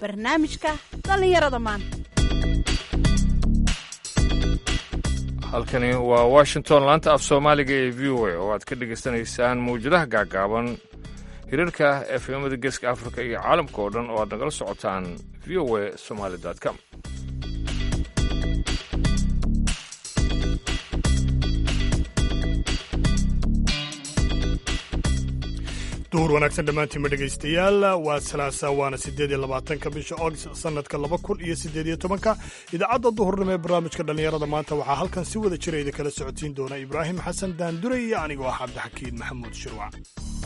barnaamijka dhallinyarada maanta halkani waa washington laanta af soomaaliga ee v o a oo aad ka dhegaysanaysaan mawjadaha gaagaaban hirarka efemada geeska afrika iyo caalamka oo dhan oo aad nagala socotaan v o a somaali com duhur wanaagsan dhammaantiinma dhegaystayaal waa salaasa waana siddeed iyo labaatanka bisha ogst sannadka laba kun iyo siddeed iyo tobanka idaacadda duhurnimo ee barnaamijka dhallinyarada maanta waxaa halkan si wada jira idin kala socodsiin doona ibraahim xasan daandure iyo anigoo ah cabdixakiin maxamuud shirwac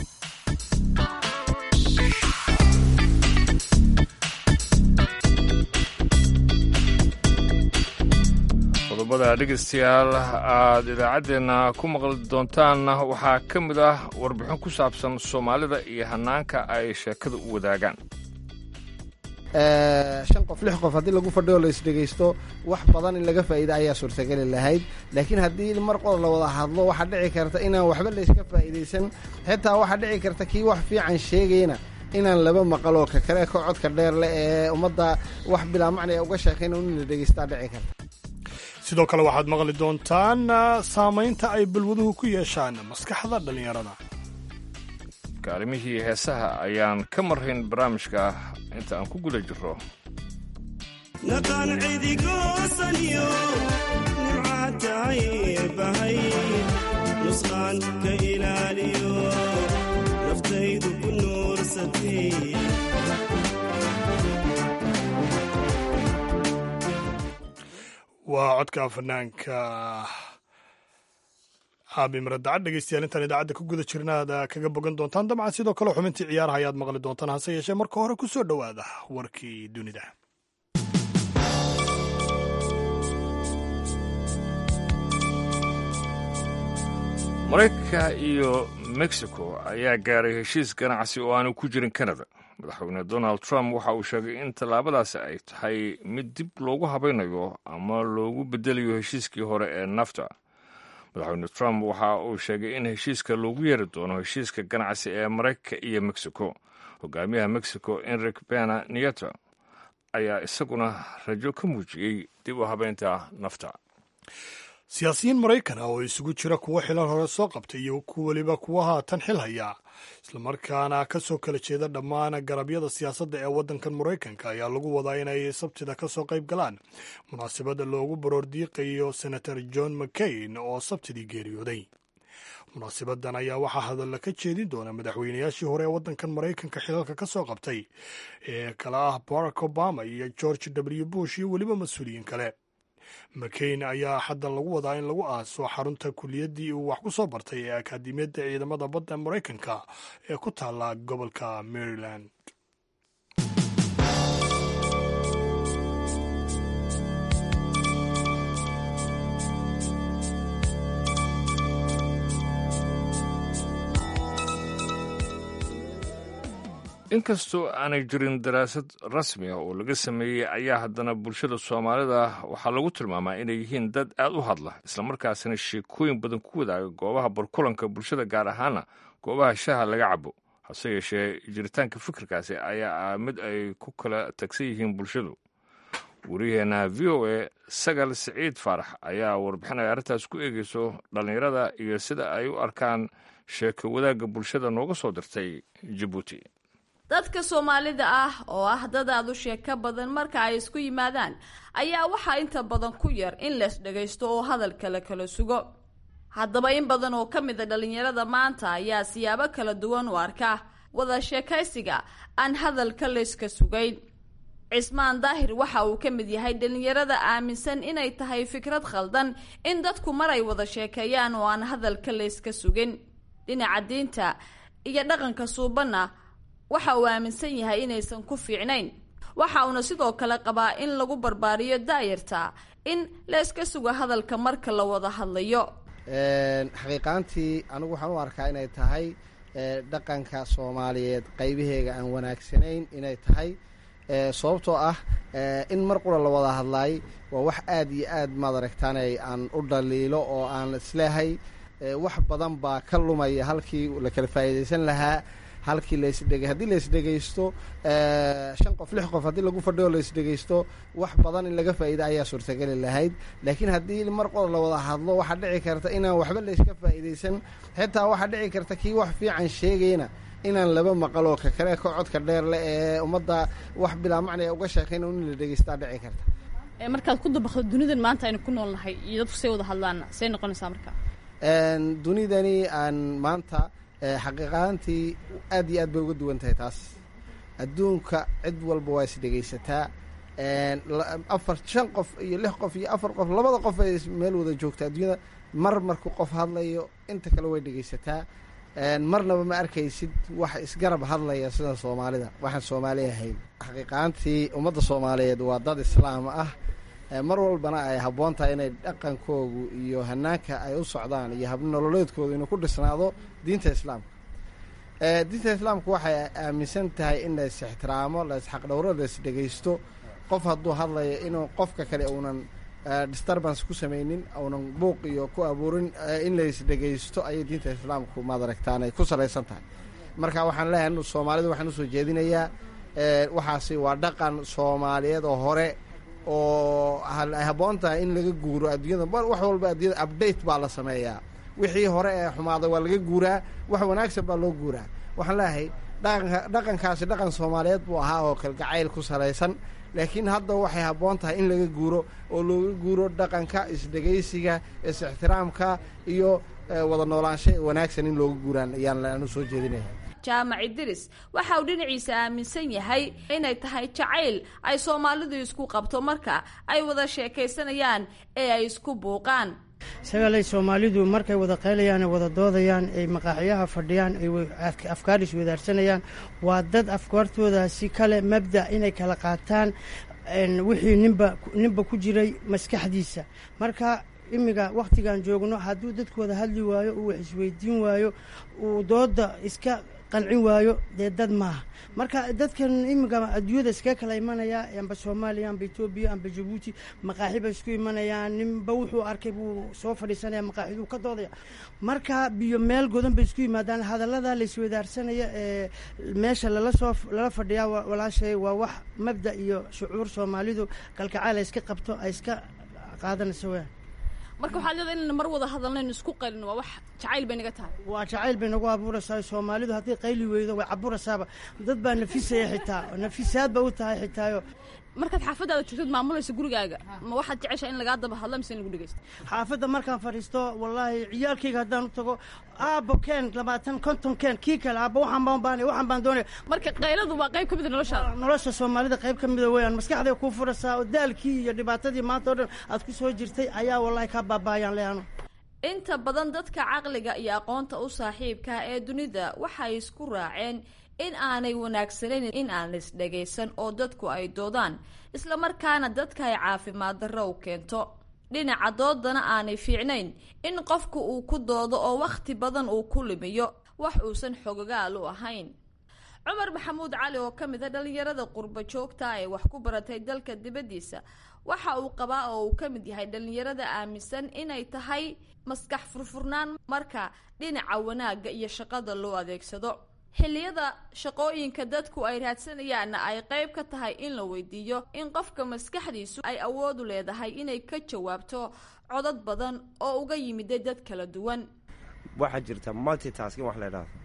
qodobada dhegaystayaal aad idaacaddeenna ku maqli doontaanna waxaa ka mid ah warbixin ku saabsan soomaalida iyo hannaanka ay sheekada u wadaagaan shan qof lix qof haddii lagu fadhiyo la isdhegaysto wax badan in laga faa'iida ayaa suurtageli lahayd laakiin haddii mar qor la wada hadlo waxaa dhici karta inaan waxba layska faa'idaysan xitaa waxaa dhici karta kii wax fiican sheegayna inaan laba maqaloo ka kale ka codka dheer leh ee ummadda wax bilaa macnaya uga sheekayna in la dhegaystaa dhici karta sidoo kale waxaad maqli doontaan saamaynta ay balwaduhu ku yeeshaan maskaxda dhallinyarada kaalimihii heesaha ayaan ka marrayn barnaamijka inta aan ku guda jirro naqaan cidigoosanyo nimcaatahay bahay nusqaan ka ilaaliyo naftaydu ku nuursatay waa codka fanaanka aabi maradacad dhegeystayaal intaan idaacadda ku guda jirna aad kaga bogan doontaan dabcan sidoo kale xubintii ciyaaraha ayaad maqli doontaan hase yeeshee marka hore ku soo dhowaada warkii dunida maraykanka iyo mexico ayaa gaaray heshiis ganacsi oo aanu ku jirin kanada madaxweyne donald trump waxa uu sheegay in tallaabadaasi ay tahay mid dib loogu habaynayo ama loogu bedelayo heshiiskii hore ee nafta madaxweyne trump waxa uu sheegay in heshiiska loogu yeeri doono heshiiska ganacsi ee maraykanka iyo mexico hogaamiyaha mexico enric bena nieto ayaa isaguna rajo ka muujiyey dib u habeynta nafta siyaasiyiin maraykan ah oo isugu jira kuwo xilan hore soo qabtay iyo ku weliba kuwa haatan xil haya islamarkaana ka soo kala jeeda dhammaan garabyada siyaasadda ee waddankan maraykanka ayaa lagu wadaa inay sabtida ka soo qayb galaan munaasabadda loogu baroordiiqayo senator john mccain oo sabtidii geeriyooday munaasabadan ayaa waxaa hadalla ka jeedin doona madaxweynayaashii hore ee waddankan maraykanka xilalka ka soo qabtay ee kala ah barack obama iyo george w bush iyo weliba mas-uuliyiin kale mccain ayaa xaddan lagu wadaa in lagu aaso xarunta kuliyaddii uu wax ku soo bartay ee akaadimiyadda ciidamada badda maraykanka ee ku taalla gobolka maryland inkastoo aanay jirin daraasad rasmi ah oo laga sameeyey ayaa haddana bulshada soomaalida waxaa lagu tilmaamaa inay yihiin dad aad u hadla islamarkaasina sheekooyin badan ku wadaaga goobaha barkulanka bulshada gaar ahaana goobaha shaha laga cabo hase yeeshee jiritaanka fikirkaasi ayaa ah mid ay ku kala tagsan yihiin bulshadu wariyaheenna v o a sagal siciid faarax ayaa warbixin ay arrintaas ku eegeyso dhallinyarada iyo sida ay u arkaan sheeko wadaagga bulshada nooga soo dirtay jabuuti dadka soomaalida ah oo ah dad aad u sheeko badan marka ay isku yimaadaan ayaa waxaa inta badan ku yar in lees dhagaysto oo hadalka la kala sugo haddaba in badan oo ka mid a dhallinyarada maanta ayaa siyaabo kala duwan u arka wada sheekaysiga aan hadalka layska sugayn cismaan daahir waxa uu ka mid yahay dhallinyarada aaminsan inay tahay fikrad khaldan in dadku mar ay wada sheekeeyaan oo aan hadalka layska sugin dhinaca diinta iyo dhaqanka suubanna waxa uu aaminsan yahay inaysan ku fiicnayn waxa uuna sidoo kale qabaa in lagu barbaariyo daayarta in la iska sugo hadalka marka la wada hadlayo xaqiiqaantii anigu waxaan u arkaa inay tahay dhaqanka soomaaliyeed qaybaheega aan wanaagsanayn inay tahay sababtoo ah in mar qura la wada hadlaay waa wax aad iyo aad maad aragtaanay aan u dhaliilo oo aan isleehay wax badan baa ka lumaya halkii la kala faa'iidaysan lahaa halkii laysdheg haddii laysdhegaysto shan qof lix qof haddii lagu fadhiyo laysdhegaysto wax badan in laga faa'iida ayaa suurtageli lahayd laakiin haddii mar qor la wada hadlo waxaa dhici karta inaan waxba layska faa'iidaysan xitaa waxaa dhici karta kii wax fiican sheegayna inaan laba maqaloo ka kale ka codka dheer leh ee ummadda wax bilaa macnaya uga sheekayn in la dhegaystaa dhici karta markaad ku dabaqdo dunidan maanta aynu ku nool nahay iyo dadku say wada hadlaan say noqonaysaa marka dunidani aan maanta xaqiiqaantii aad iyo aad bay uga duwan tahay taas adduunka cid walba waa is dhegaysataa afar shan qof iyo lix qof iyo afar qof labada qof ay meel wada joogta adduunyada mar markuu qof hadlayo inta kale way dhegaysataa marnaba ma arkaysid wax isgarab hadlaya sida soomaalida waxaan soomaali ahayn xaqiiqaantii ummadda soomaaliyeed waa dad islaam ah mar walbana ay habboon tahay inay dhaqankoogu iyo hanaanka ay u socdaan iyo habnololeedkoodu inuu ku dhisnaado diinta islaamka diinta islaamku waxay aaminsan tahay in la is ixtiraamo la isxaqdhowro la is dhegaysto qof hadduu hadlayo inuu qofka kale uunan disturbance ku samaynin uunan buuq iyo ku abuurin in la is dhegaysto ayay diinta islaamku maad aragtaan ay ku salaysan tahay marka waxaan leeyahay soomaalida waxaan usoo jeedinayaa waxaasi waa dhaqan soomaaliyeed oo hore oo ay habboon tahay in laga guuro adduunyada wax walba adduunyada update baa la sameeyaa wixii hore ee xumaaday waa laga guuraa wax wanaagsan baa loo guuraa waxaan leeyahay dhaqanka dhaqankaasi dhaqan soomaaliyeed buu ahaa oo kalgacayl ku salaysan laakiin hadda waxay habboon tahay in laga guuro oo looga guuro dhaqanka isdhegaysiga is-ixtiraamka iyo wada noolaansha wanaagsan in looga guuraan ayaan anu soo jeedinaya jaamac idris waxa uu dhinaciisa aaminsan yahay inay tahay jacayl ay soomaalidu isku qabto marka ay wada sheekaysanayaan ee ay isku buuqaan sagaalay soomaalidu markay wada qaylayaan ay wada doodayaan ay maqaaxyaha fadhiyaan ay afkaar iswadaarsanayaan waa dad afkaartoodaasi kale mabda inay kala qaataan wixii ninba ninba ku jiray maskaxdiisa marka imiga wakhtigan joogno hadduu dadku wada hadli waayo uu wax isweydiin waayo uu dooda iska qancin waayo dee dad maaha marka dadkan imiga adduunyada iskaga kala imanaya amba soomaaliya amba etoobiya amba jabuuti maqaaxi bay isku imanayaan ninba wuxuu arkay buu soo fadhiisanaya maqaaxiduu ka doodaya marka biyo meel godan bay isku yimaadaan hadallada laiswadaarsanaya ee meesha lala soo lala fadhiyaa walaashay waa wax mabda iyo shucuur soomaalidu kalkacaal ay iska qabto ay iska qaadanaysa weyaan marka waxaad leedahay inayna mar wada hadalnayn isku qaylin waa wax jacayl bay naga tahay waa jacayl bay nagu abuuraysaa soomaalidu haddii qayli weydo way caburaysaaba dad baa nafisaya xitaa nafisaad ba u tahay xitaayo markaad xaafadaada joogtad maamulaysa gurigaaga ma waxaad jeceshaa in lagaa daba hadla mise in lagu dhegeysto xaafadda markaan fadhiisto wallaahi ciyaalkayga haddaan u tago aabo keen labaatan konton keen kii kale aabo waxaan baan baanay waxaan baan doonaya marka qayladu waa qayb ka mid a noloshaada nolosha soomaalida qayb ka mida weeyaan maskaxday kuu furaysaa oo daalkii iyo dhibaatadii maanta oo dhan aad ku soo jirtay ayaa wallaahi kaa baabaayaan leano inta badan dadka caqliga iyo aqoonta u saaxiibka ee dunida waxay isku raaceen in aanay wanaagsanayn in aan la isdhagaysan oo dadku ay doodaan islamarkaana dadka ay caafimaad darro u keento dhinaca doodana aanay fiicnayn in qofku uu ku doodo oo wakhti badan uu ku limiyo wax uusan xogogaal u ahayn cumar maxamuud cali oo ka mid a dhallinyarada qurbo joogta ee wax ku baratay dalka dibaddiisa waxa uu qabaa oo uu ka mid yahay dhallinyarada aaminsan inay tahay maskax furfurnaan marka dhinaca wanaagga iyo shaqada loo adeegsado xilliyada shaqooyinka dadku ay raadsanayaanna ay qayb ka tahay in la weydiiyo in qofka maskaxdiisu ay awoodu leedahay inay ka jawaabto codad badan oo uga yimiday dad kala duwan waxaa jirta multitasking wax la idhahdo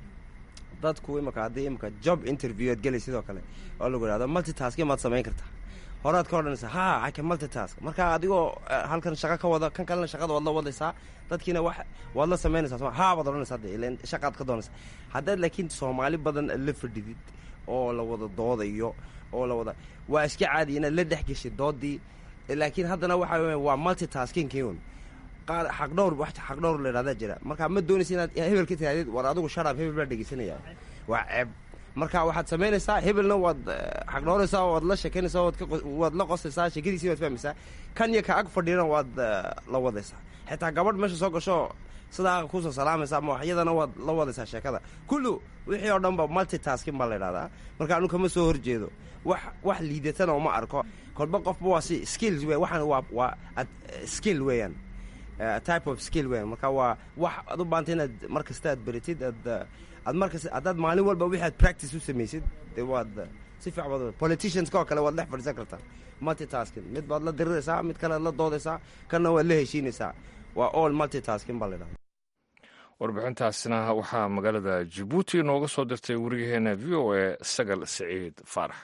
dadku imika haddii imika job interview ad gelay sidoo kale oo lagu idhahdo multitasking maad samayn kartaa horaad ka odhanaysaa ha aka multitask marka adigoo halkan shaqo ka wada kan kalena shaqada waad la wadaysaa dadkiina wax waad la samaynaysaa soma haa baad odhanaysaa de ilan shaqaad ka doonaysaa haddaad laakiin soomaali badan la fadhidid oo la wada doodayo oo la wada waa iska caadi inaad la dhex geshid doodii laakiin haddana waxa weya waa multitasking un qaar xaqdhowr wax xaqdhowr la idhahdaa jira marka ma doonaysa inaad hebel ka tirahdid war adigu sharaab hebel baa dhegeysanaya waa ceeb marka waxaad samaynaysaa hebelna waad xaqdhooraysaa waad la sheekaynaysaa waad la qosaysaa sheekadiisii waad fahmaysaa kan iyo ka ag fadhiyana waad la wadaysaa xitaa gabadh meesha soo gasho sidaa kusoo salaamaysa ama waxyadana waad la wadaysaa sheekada kullu wixii oo dhan ba multitasking baa la idhahdaa marka anu kama soo horjeedo wax wax liidatana uma arko kolba qofba waa si skills wey waxaan waa waa skill weeyaan eh, type of skill weyn marka waa wax aad u baahanta inaad mar kasta aad beritid aad eh, aad mar kasta haddaad maalin walba wixii aad practice u samaysid dee waad eh, si fiican baad politicianska oo kale waad dhex fadhiisan kartaa multitasking mid baad la diriraysaa mid kale aad la doodaysaa kanna waad la heshiinaysaa waa all multitasking baa la yidhahda warbixintaasina waxaa magaalada jabuuti inooga soo dirtay weriyaheena v o a sagal siciid faarax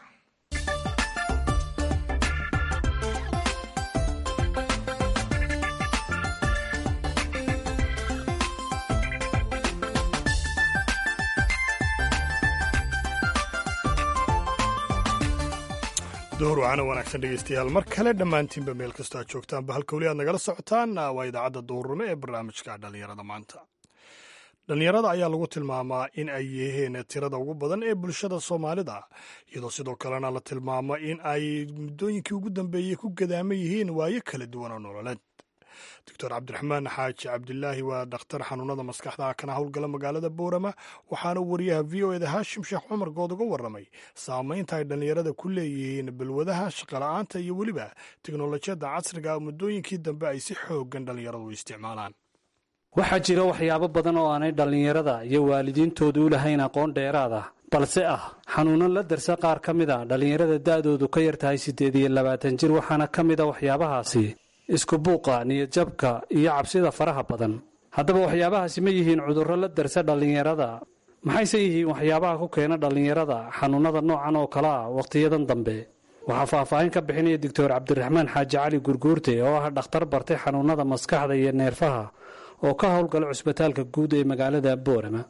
door wacana wanaagsan dhegeystayaal mar kale dhammaantiinba meel kastoo aad joogtaanba halka weli aad nagala socotaan waa idaacadda duurume ee barnaamijka dhallinyarada maanta dhallinyarada ayaa lagu tilmaamaa in ay yihiin tirada ugu badan ee bulshada soomaalida iyadoo sidoo kalena la tilmaamo in ay muddooyinkii ugu dambeeyey ku gadaama yihiin waayo kala duwan oo nololeed doctor cabdiraxmaan xaaji cabdilaahi waa dhakhtar xanuunada maskaxda kana howlgala magaalada boorama waxaana wariyaha v o eda haashim sheekh cumar good uga warramay saamaynta ay dhallinyarada ku leeyihiin balwadaha shaqola'aanta iyo weliba teknolojiyadda casriga ah muddooyinkii dambe ay si xoogan dhallinyaradu u isticmaalaan waxaa jira waxyaabo badan oo aanay dhallinyarada iyo waalidiintoodu u lahayn aqoon dheeraad ah balse ah xanuuno la darsa qaar ka mid a dhallinyarada da'doodu ka yar tahay siddeed iyo labaatan jir waxaana ka mid a waxyaabahaasi isku buuqa niyadjabka iyo cabsida faraha badan haddaba waxyaabahaasi ma yihiin cudurro la darsa dhallinyarada maxayse yihiin waxyaabaha ku keena dhallinyarada xanuunnada noocan oo kale ah wakhtiyadan dambe waxaa faahfaahin ka bixinaya doctor cabdiraxmaan xaaji cali gurguurte oo ah dhakhtar bartay xanuunnada maskaxda iyo neerfaha oo ka howlgala cusbitaalka guud ee magaalada boorama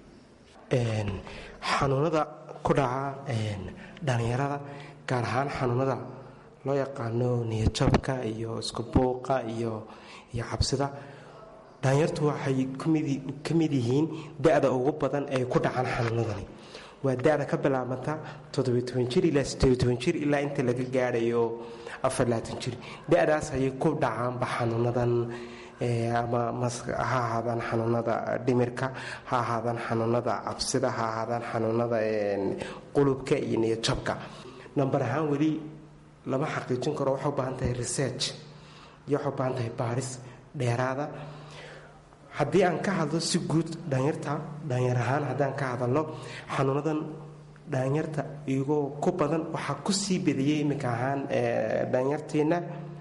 xanuunada ku dhaca dhallinyarada gaar ahaan xanuunada loo yaqaano niyadjabka iyo isku buuqa iyo iyo cabsida dhalinyartu waxay ka mid yihiin da-da ugu badan ee ku dhacaan xanuunadani waa da-da ka bilaabanta jir ilaa jir ilaa inta laga gaadhayo jir da-daas ayay ku dhacaanba xanuunadan ama ha ahaadaan xanuunada dhimirka ha ahaadaan xanuunada cabsida ha ahaadaan xanuunada qulubka iyo niyadjabka namber ahaan weli lama xaqiijin karo waxay u baahan tahay research iyo waxay u baahan tahay baaris dheeraada haddii aan ka hadlo si guud dhalinyarta dhalinyar ahaan haddaan ka hadalno xanuunadan dhalinyarta iyagoo ku badan waxaa ku sii badiyey iminka ahaan dhalinyarteenna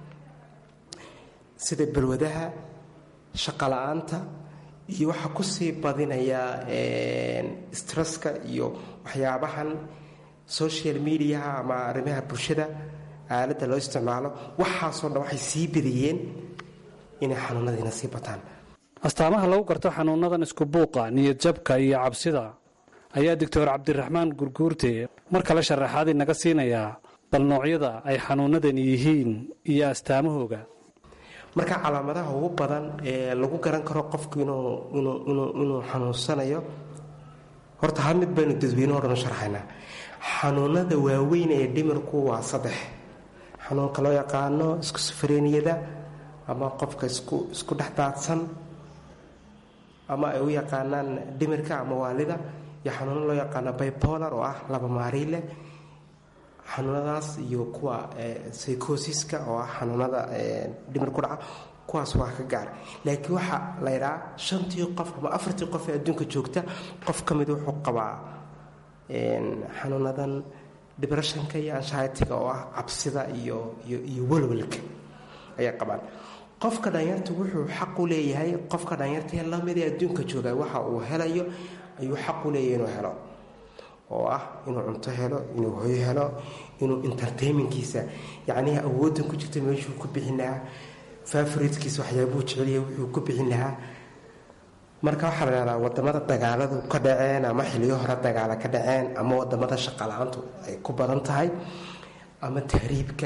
sida balwadaha shaqala-aanta iyo waxaa kusii badinaya stresska iyo waxyaabahan social mediaha ama arrimaha bulshada aaladda loo isticmaalo waxaasoo dhan waxay sii badiyeen inay xanuunadiina sii bataan astaamaha lagu garto xanuunadan isku buuqa niyadjabka iyo cabsida ayaa doctor cabdiraxmaan gurguurte mar kale sharaxaad inaga siinayaa bal noocyada ay xanuunadani yihiin iyo astaamahooga marka calaamadaha ugu badan ee lagu garan karo qofku inuu xanuunsanayo horta hal mid baynu dadweyne odhan sharxaynaa xanuunada waaweyn ee dhimirku waa saddex xanuunka loo yaqaano iskusufreeniyada ama qofka isku dhex daadsan ama ay u yaqaanaan dhimirka ama waalida iyo xanuuno loo yaqaano bipolar oo ah laba maariile xanuunadaas iyo kuwa psychosiska oo ah xanuunada dhimir ku dhaca kuwaas waa ka gaar laakiin waxaa la ydhaa shantii qof ama afartii qof ee adduunka joogta qof ka mid wuxuu qabaa xanuunadan debreshonka iyo anshitiga oo ah cabsida iyo iyo walwalka ayay qabaan qofka dhalinyarta wuxuu xaq u leeyahay qofka dhalinyartaee lamid ee adduunka jooga waxa uu helayo ayuu xaq u leeyahay inuu helo oo ah inuu cunto helo inuu hoyo helo inuu entertainmentkiisa yacnii awoodan ku jirta meeshuu ku bixin lahaa favoritkiisa waxyaabuu jeceliya wuxuu ku bixin lahaa marka waxaa la dhahdaa wadamada dagaaladu ka dhaceen ama xiliyo hore dagaala ka dhaceen ama wadamada shaqala-aantu ay ku badan tahay ama tahriibka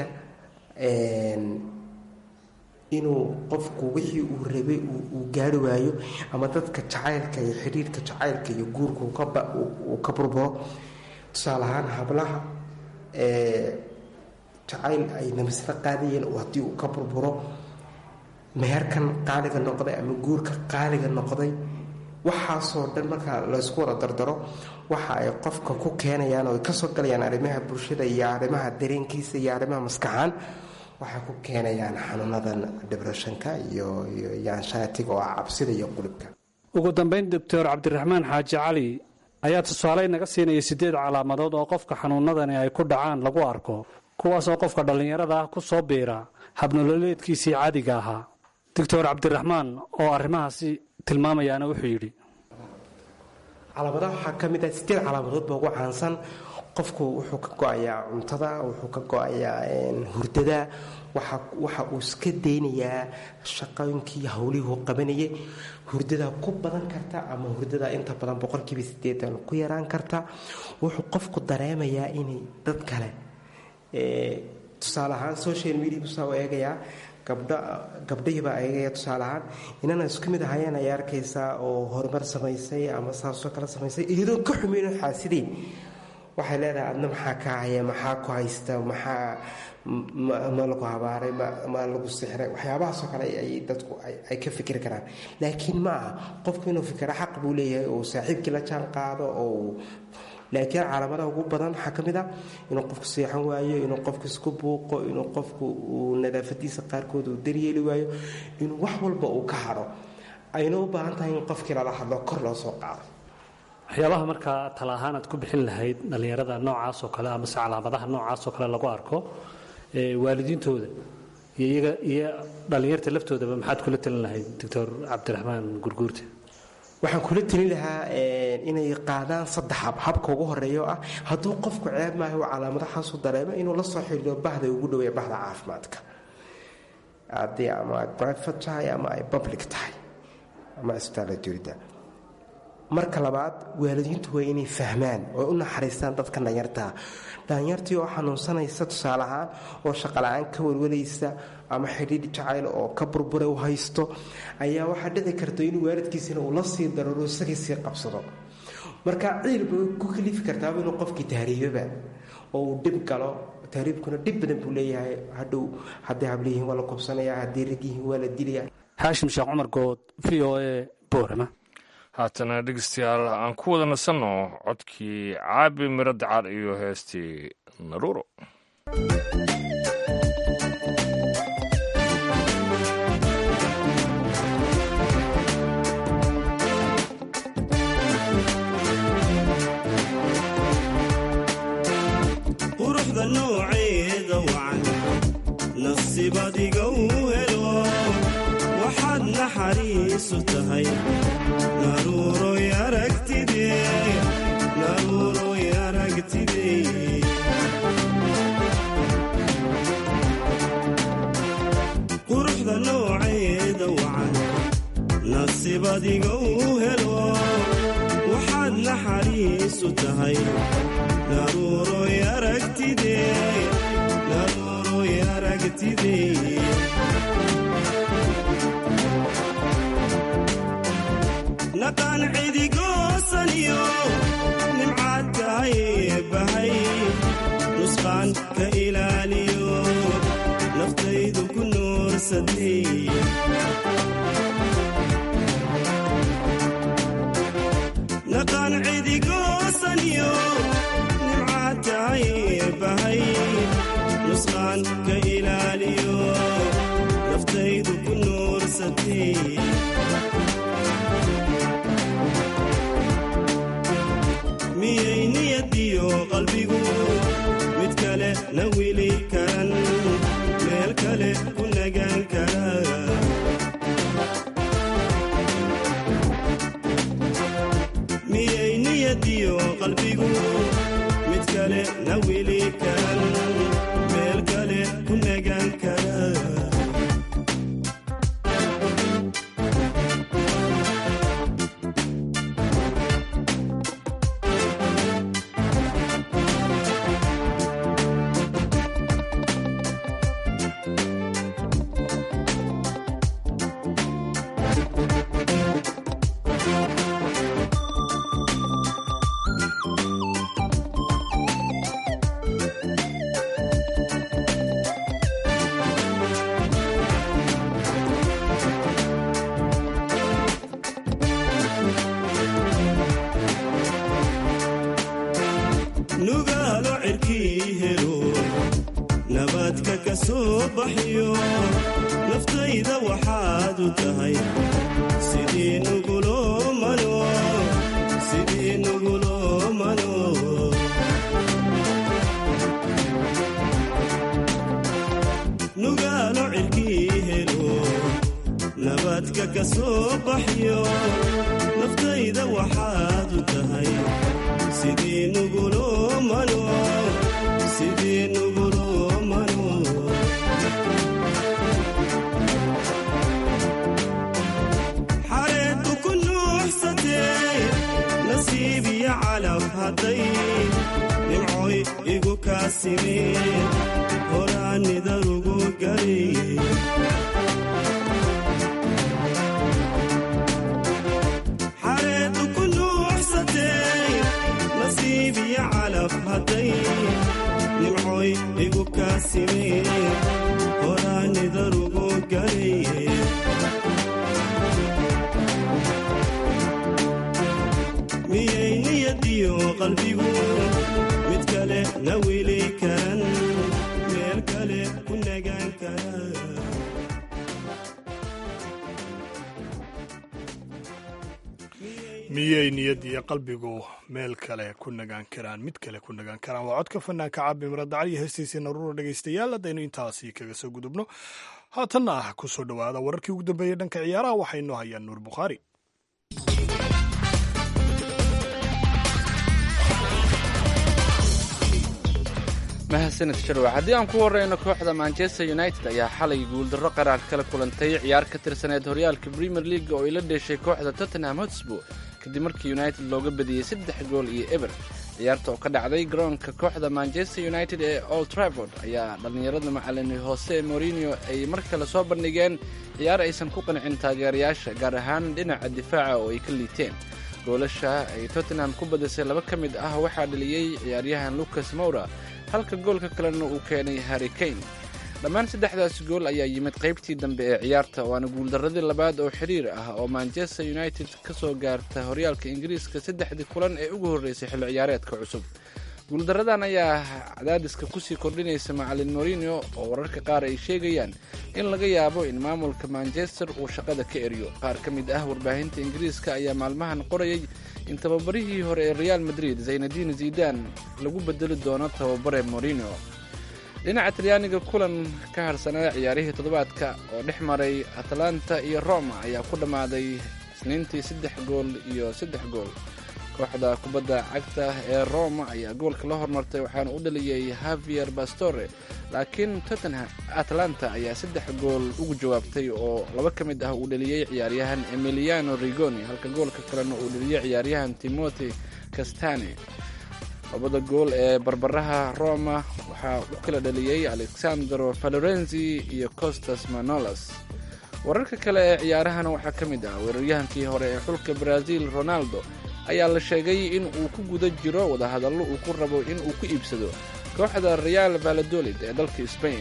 inuu qofku wixii uu rabay uu gaari waayo ama dadka jacaylka iyo xidhiirka jacaylka iyo guurka uu ka burburo tusaale ahaan hablaha jacayl ay namisla qaadayeen haddii uu ka burburo meherkan qaaliga noqday ama guurka qaaliga noqday waxaasoo dhan marka laysku wada dardaro waxa ay qofka ku keenayaan oo ay kasoo galayaan arrimaha bulshada iyo arrimaha dareenkiisa iyo arrimaha maskaxaan waxay ku keenayaan xanuunadan debreshonka iyo iyo anshatiga oo ah cabsida iyo qulubka ugu dambayn doctor cabdiraxmaan xaaji cali ayaa tusaale naga siinaya siddeed calaamadood oo qofka xanuunadani ay ku dhacaan lagu arko kuwaas oo qofka dhallinyarada ah ku soo biira habnololeedkiisii caadiga ahaa doctor cabdiraxmaan oo arrimahaasi tilmaamayaana wuxuu yidhi calaamadaha waxaa ka mid ah sideed calaamadood ba ugu caansan qofku wuxuu ka go-ayaa cuntada wuxuu ka go-ayaa hurdada waxa uu iska daynayaa shaqooyinkii howlihuu qabanayay hurdada ku badan karta ama hurdada inta badan boqolkiiba sideetan ku yaraan karta wuxuu qofku dareemayaa inay dad kale tusaale ahaan social media busaa eegayaa gabdhahiibaa eegaya tusaale ahaan inana isku mid ahayeen ay arkaysaa oo horumar samaysay ama saasoo kale samaysay iyadoo ka xumeyn xaasidey waxay leedahay adna maxaa ka haya maxaa ku haysta maxaa ma lagu habaaray ma lagu sixray waxyaabahaasoo kale ay dadku ay ka fikri karaan laakiin ma aha qofku inuu fikiro xaq buu leeyahay oo saaxiibkii la jaan qaado oo laakiin calaamadaha ugu badan waxaa ka mid ah inuu qofku seexan waayo inuu qofku isku buuqo inuu qofku uu nadaafadiisa qaarkood uu daryeeli waayo inuu wax walba uu ka hadho ayna u baahan tahay in qofkii lala hadlo kor loo soo qaado waxyaabaha markaa tala ahaan aad ku bixin lahayd dhallinyarada noocaas oo kale amase calaamadaha noocaas oo kale lagu arko waalidiintooda iyo iyaga iyo dhallinyarta laftoodaba maxaad kula talin lahayd doctor cabdiraxmaan gurguurte waxaan kula telin lahaa inay qaadaan saddex hab habka ugu horeeya oo ah hadduu qofku ceeb maaha uu calaamadaxaasu dareemo inuu la soo xidhiiro bahda ugu dhaweeya bahda caafimaadka haddii ama ay private tahay ama ay public tahay ama isbitaalla dowladda marka labaad waalidiintu waa inay fahmaan oo u naxariistaan dadka dhanyartaa dhalinyartii oo xanuunsanaysa tusaale ahaan oo shaqala-aan ka welwalaysa ama xidhiidh jacayl oo ka burbura u haysto ayaa waxaa dhici karta in waalidkiisina uu la sii dararo isagii sii qabsado marka ciilba ku kalifi kartaaba inuu qofkii tahriibaba oo uu dhib galo tahriibkuna dhib badan buu leeyahay hadhow hadday habliyihiin waa la kobsanaya hadday ragyihiin waa la dilaya xaashim sheekh cumar good v o a boorama haatana dhegeystayaal aan ku wada nasanno codkii caabi miro dacar iyo heestii naruuro quruxda nooceeda wacan nasiibadiga u helo waxaad naxariisu tahay naruuroy aragtide naruuroy aragtide quruxda nooceeda wacan nasiibadiga u helo waxaad naxariisu tahay naruuroy aragtide naruuroy aragtide naqaan cidigoosaniyo nimcaad tahay bahay nusqaan ka ilaaliyo naftaydu ku nuursaday naqaan cidigoosaniyo nimcaad tahay bahay nusqaan ka ilaaliyo naftaydu ku nuursatay miyay niyadiyo qalbigu mid kale na wili karan meel kale ku nagaan kara miyay niyadiyo qalbigu mid kale na wili karan meel kale ku nagaan kara baxyo naftayda waxaad u tahay sidii nugulomano sidii nugulomano nugaalo cirkii helo nabadka ka soo baxyo naftayda waxaad u tahay sidii nugulomano sidii nugulomano xareeddu ku nuuxsatee nasiib iyo calaf hadday nimcoy igu kaasimeen horaanidarugu galiye xareeddu ku nuuxsatee nasiib iyo calaf hadday nimcoy igu kaasimeen horaanidarugu galiye miyay niyadiyo qalbigu mid kale na wili karan meel kale ku nagaan kara miyay niyadiyo qalbigu meel kale ku nagaan karaan mid kale ku nagaan karaan waa codka fanaanka caabi miradacad iyo heestiisii naruura dhegaystayaal haddaynu intaasi kaga soo gudubno haatanna ah ku soo dhowaada wararkii ugu dambeeyey dhanka ciyaaraha waxaynu hayaan nuur bukhaari mahadsanid sharwac haddii aan ku horreyno kooxda manchester united ayaa xalay guuldarro qaraar kala kulantay ciyaar ka tirsaneed horyaalka premier league oo ay la dheeshay kooxda tottenham hotspur kadib markii united looga badiyey saddex gool iyo eber ciyaarta oo ka dhacday garoonka kooxda manchester united ee old trafford ayaa dhallinyarada macalin hoose morinio ay mar kale soo bandhigeen ciyaar aysan ku qancin taageerayaasha gaar ahaan dhinaca difaaca oo ay ka liiteen goolasha ay tottenham ku badisay laba ka mid ah waxaa dhaliyey ciyaaryahan lucas moura halka goolka kalena uu keenay harry kane dhammaan saddexdaas gool ayaa yimid qaybtii dambe ee ciyaarta waana guuldarradii labaad oo xiriir ah oo manchester united ka soo gaarta horyaalka ingiriiska saddexdii kulan ee ugu horreysay xilli ciyaareedka cusub guuldarradan ayaa cadaadiska kusii kordhinaysa macalin morinio oo wararka qaar ay sheegayaan in laga yaabo in maamulka manchester uu shaqada ka eriyo qaar ka mid ah warbaahinta ingiriiska ayaa maalmahan qorayay in tababarihii hore ee real madrid zaynadiin zidan lagu bedeli doono tababare morinio dhinaca talyaaniga kulan ka harsanaa ciyaarihii toddobaadka oo dhex maray atalanta iyo roma ayaa ku dhammaaday isniintii saddex gool iyo saddex gool kooxda kubadda cagta ee roma ayaa goolka la hormartay waxaana u dhaliyey havier bastore laakiin tottenham atlanta ayaa saddex gool ugu jawaabtay oo laba ka mid ah uu dhaliyey ciyaaryahan emiliano rigoni halka goolka kalena uu dhaliyey ciyaaryahan timothy castane labada gool ee barbaraha roma waxaa u kala dhaliyey alexandro valorenzi iyo costas manolas wararka kale ee ciyaarahana waxaa ka mid ah weeraryahankii hore ee xulka brazil ronaldo ayaa la sheegay in uu ku guda jiro wadahadallo uu ku rabo in uu ku iibsado kooxda real valadolid ee dalka sbain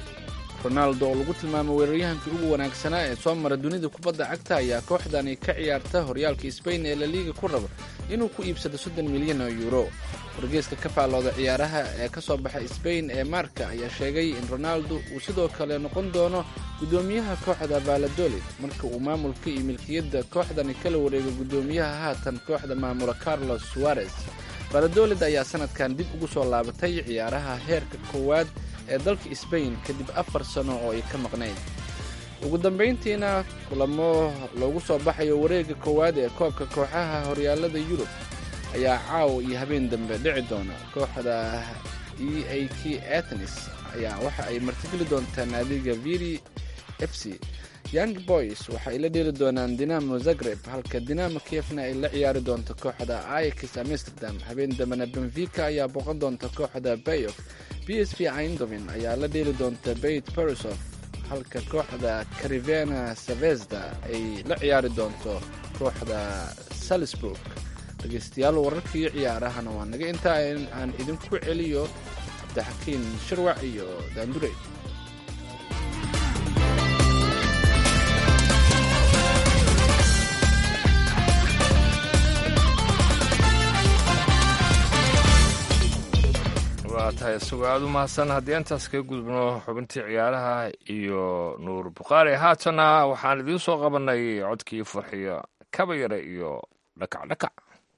ronaldo oo lagu tilmaamay weeraryahankii ugu wanaagsanaa ee soo mara dunida kubadda cagta ayaa kooxdani ka ciyaarta horyaalka sbain ee laliiga ku rabo inuu ku iibsado soddon milyan oo yuuro wargeyska ka faallooda ciyaaraha ee ka soo baxa sbain ee marka ayaa sheegay in ronaldo uu sidoo kale noqon doono guddoomiyaha kooxda valadolid marka uu maamulka iyo milkiyadda kooxdani kala wareego guddoomiyaha haatan kooxda maamula carlos suarez valadolid ayaa sanadkan dib ugu soo laabatay ciyaaraha heerka koowaad ee dalka sbain kadib afar sano oo ay ka maqnayd ugu dambayntiina kulamo loogu soo baxayo wareegga koowaad ee koobka kooxaha horyaalada yurub ayaa caawa iyo habeen dambe dhici doona kooxda e a t atenis ayaa waxa ay martigeli doontaa naadiga viri f c young boys waxa ay la dheeli doonaan dinamo zagreb halka dinamo kiefna ay la ciyaari doonto kooxda ix amsterdam habeen dambena benfica ayaa booqan doonta kooxda bayof b s v eindhoven ayaa la dheeli doonta beit borisof halka kooxda carivena savezda ay la ciyaari doonto kooxda salisburg dhegeystayaal wararkii ciyaarahana waa naga intaa aan idinku celiyo cabdixakiin shirwac iyo daandure waa tahay tahay isagoo aada u mahadsan haddii intaas kaga gudubno xubintii ciyaaraha iyo nuur bukhaari haatana waxaan idiin soo qabanay codkii farxiyo kaba yare iyo dhakac dhakac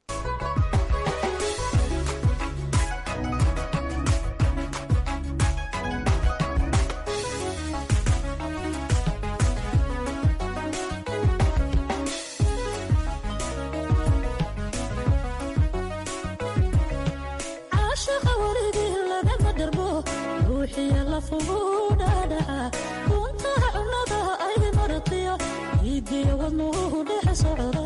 caashaqa warigii lagama dharbo ruuxiya lafuguu dhaadhaca kuntaha cunnada ay maratiyo iibiyo wadnuhu dhex socda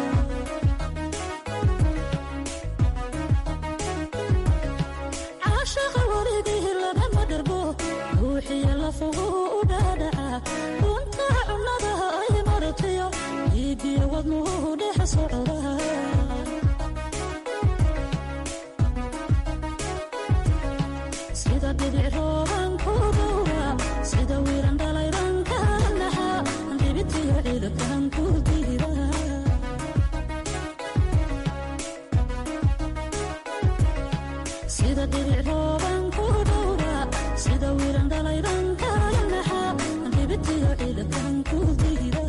caashaqa warigii lagama dharbo ruuxiya lafuguu dhaadhaca kuntaha cunnada ay maratiyo iibiyo wadnuhu dhex socda sida dhibic rooban ku dhowra sida wiiran dhalayran kala naxa dhibitiyo ciidakan ku diira sida dhibic rooban ku dhowra sida wiiran dhalayran kala naxa dhibitiyo ciidakan ku diira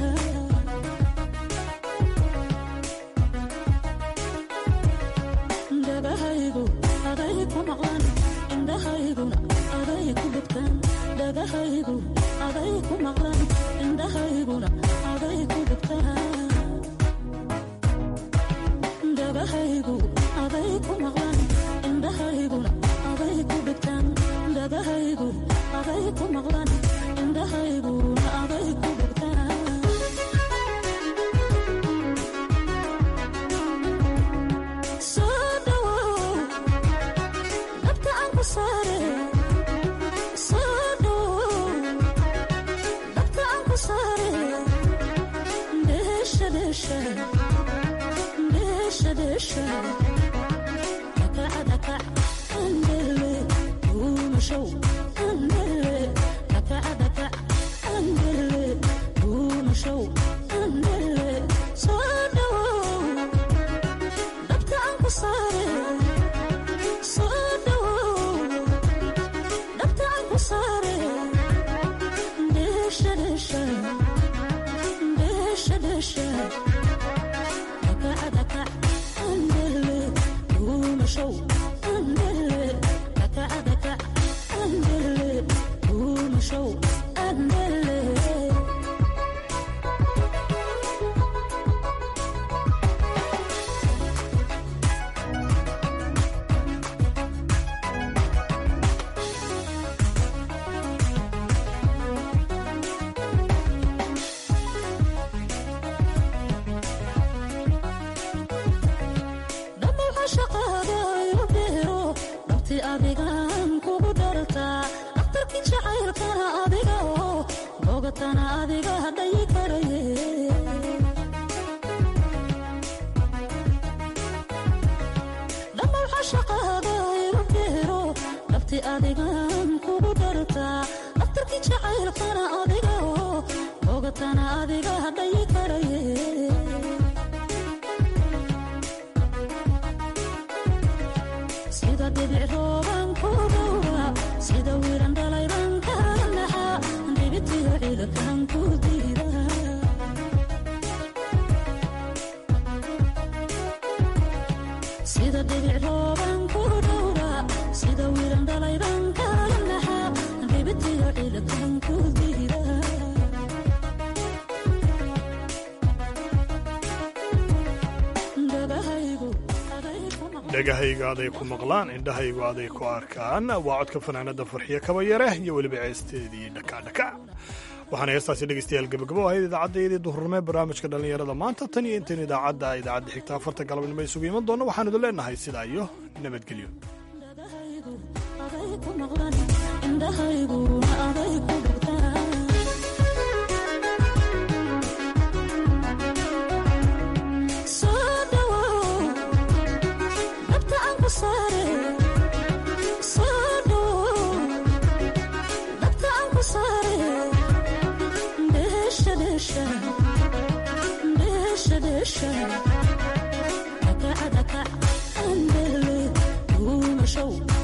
dhagahaygu aday ku maqlan indhahayguna aday ku dhugtaan dhagahaygu aday ku maqlan indhahayguna aday ku dhugtaan dhagahaygu aday ku maqlan indhahayguna aday ku dhugtaan dhagahaygu aday ku maqlan indhahayguna aday ku dhugtaan soo dhawow dhabta aan ku saare soo dhawow dhabta aan ku saare dheesha dheesha dheesha dheesha dhakaca dhakac andele duumashow andele dhakaca dhakac andele duumashow andele soo dhawow dhabta aan ku saare soo dhawow dhabta aan ku saare dheesha dheesha dheesha dheesha dhakaca dhakac andele duumashow andele dhakaca dhakac andele duumashow andele dhammaw cashaqaaga igu beero dhabti adigaan kugu dhartaa dhakhtarkii jacaylkana adiga oo bogatana adiga dhayi karaye dhammaw cashaqaaga igu beero dhabti adigaan kugu dhartaa dhakhtarkii jacaylkana adiga oo bogatana adiga dhayi karaye sida dhibic rooban ku dhowra sida wiiran dhalayran kala naxa dhibitiyo ciidakan ku diira sida dhibic rooban ku dhowra sida wiiran dhalayran kala naxa dhibitiyo ciidakan ku diira dhagahaygu aday ku maqan dhegahayga aday ku maqlaan indhahaygu aday ku arkaan waa codka fanaanada farxiyo kabayare iyo weliba ceesteedii dhakadhaka waxaana heestaasi dhegeystayaal gabagabo ahayd idaacaddayadii duhurnimo ee barnaamijka dhallinyarada maanta tan iyo intayn idaacadda idaacadda xigta afarta galabnimo isugu iman doona waxaan idin leenahay sidaa iyo nabadgelyo aday ku maqlan indhahayguna aday ku dhugtaan soo dhawow dhabta aan ku saare soo dhawow dhabta aan ku saare dheesha dheesha dheesha dheesha dhakaca dhakac andele duumashow